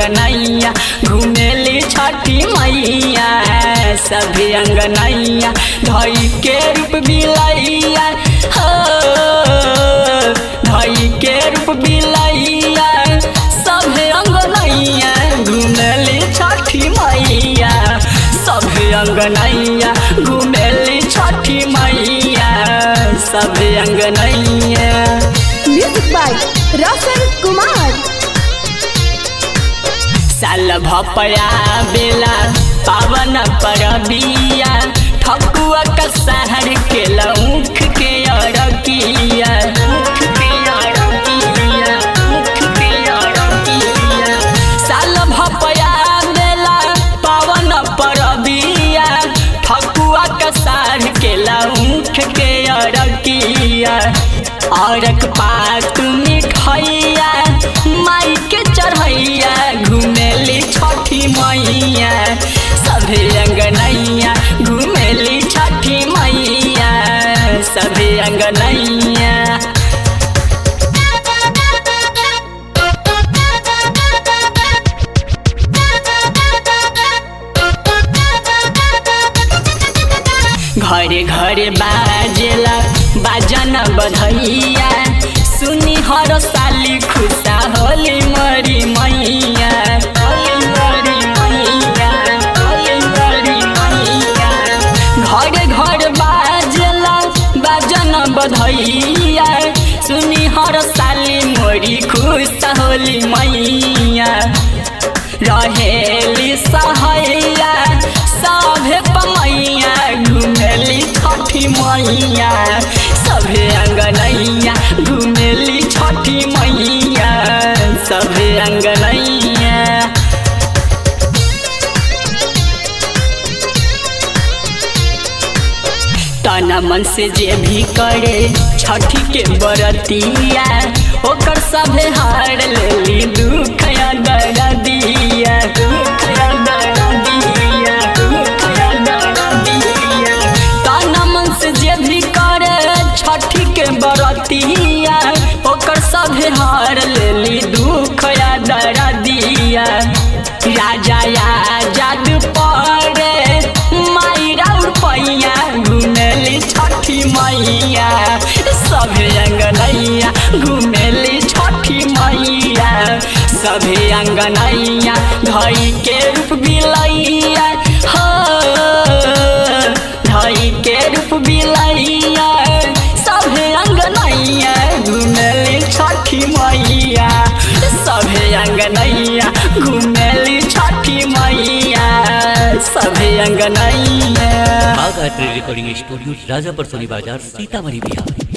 अंगनैया घुमेली छठी मैया सभी अंगनैया धई के रूप बिलैया हो धई के रूप बिलैया सभे अंगनैया घुमेली छठी मैया सभे अंगनैया घुमेली छठी मैया सभे अंगनैया म्यूजिक बाय रोशन कुमार साल भपया बेला पावन परबिया ठकुआ का शहर के लौख के अरकिया मुख के अरकिया, मुख के अरकिया। साल भपया बेला पावन परबिया ठकुआ का शहर के लौख के अरकिया औरक पात मिठैया माई के चढ़ैया घुमेली छठी मैया सभे अंगनैया घुमेली छठी मैया सभे अंगनैया घरे घरे बाजेला बाजन बधैया सुनी हर साली खुशा होली मरी मैया होली मरी मैया, होली मरी मैया। घरे घर बाजेला बाजन बधैया सुनी हर साली मोरी खुशा होली मैया रहेली सहैया सभे पमैया घुमेली छठी मैया सभे अंगनैया घुमेली छठी मैया सभे अंगनैया तना मन से जे भी करे छठी के बरतिया ओकर सभे हार लेली दुख या दरदिया दुख या दरदिया दुख या दरदिया तना मन से जे भी करे छठी के बरतिया ओकर सभे हार लेली दुख या दरदिया राजा या जादू पड़े माई राउर पैया घुमेली छठी मैया सभे अंगनैया घुमेली छठी मैया सभे अंगनैया धई के रूप बिलैया हो धई के रूप बिलैया सभे अंगनैया घुमेली छठी मैया सभे अंगनैया घुमेली छठी मैया सभे अंगनैया बाघ art recording studio Rajapar Soni बाजार सीतामढ़ी बिहार